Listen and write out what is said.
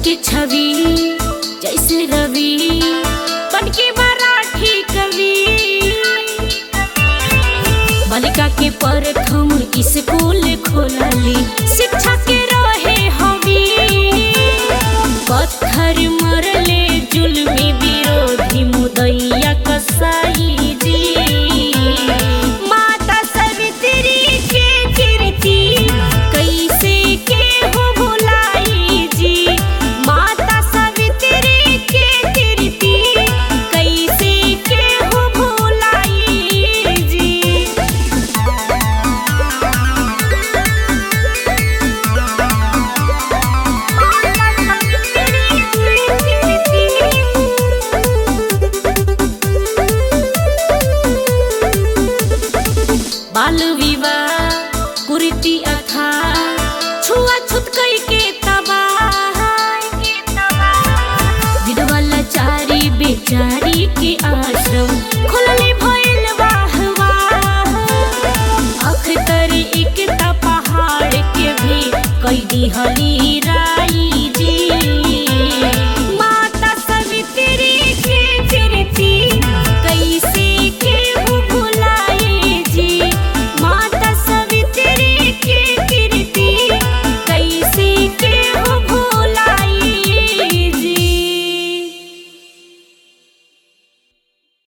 के छवि जैसे रवि बन के मराठी कवि बालिका के प्रथम स्कूल खोलली शिक्षा के रहे हमी पत्थर मरले जुल्मी विरोधी मुदैया कसाई जी माता सवित्री के कीर्ति कैसे के हो भुलाई जी माता सवित्री के कीर्ति कैसे के हो भुलाई जी बाल विवाह कुरीति अथा छुआ छुत कई के तबाह विधवा लाचारी बेचारी के आश्रम खुल